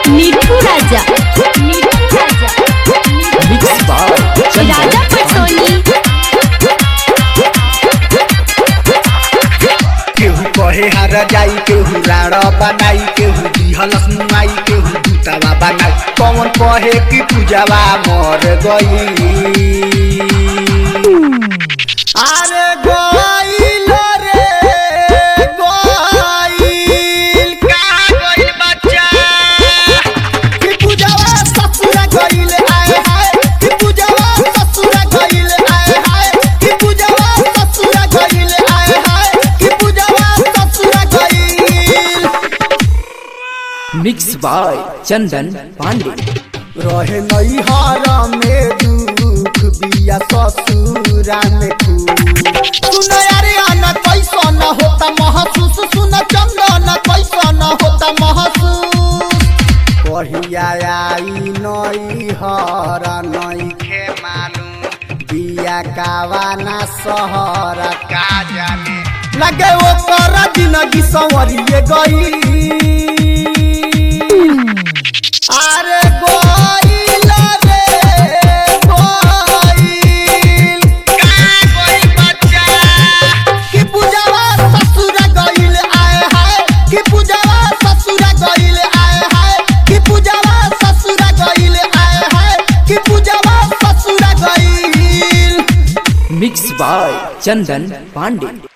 Mithu Raja Mithu Raja mix by चंदन राजा पटोनी केहू कहे हार जाई केहू राड़ बनाई केहू दिहलस मुआई केहू दूतावा बनाई कौन कहे कि पूजावा मर गई अरे गईल रे गईल का गईल बच्चा कि पूजावा ससुरा गईल आए हाय कि पूजावा ससुरा गईल आए हाय कि पूजावा ससुरा गईल आए हाय कि पूजावा ससुरा गईल मिक्स बाय चंदन पांडे रहे नैहर में दुख बिया ससुरा में खूब सुन यारे आना कैसा न होता महसूस सुन चंदन कैसा न होता महसूस कहिया आई नैहर नैखे मालूम बिया कावाना सहर का जाने लगे वो कर जिंदगी संवरिए गई अरे गोइल रे गोइल का गोइल बच्चा कि पूजावा ससुर गइल आए हाय कि पूजावा ससुर गइल आए हाय कि पूजावा ससुर गइल आए हाय कि पूजावा ससुर गइल मिक्स बाय चंदन पांडे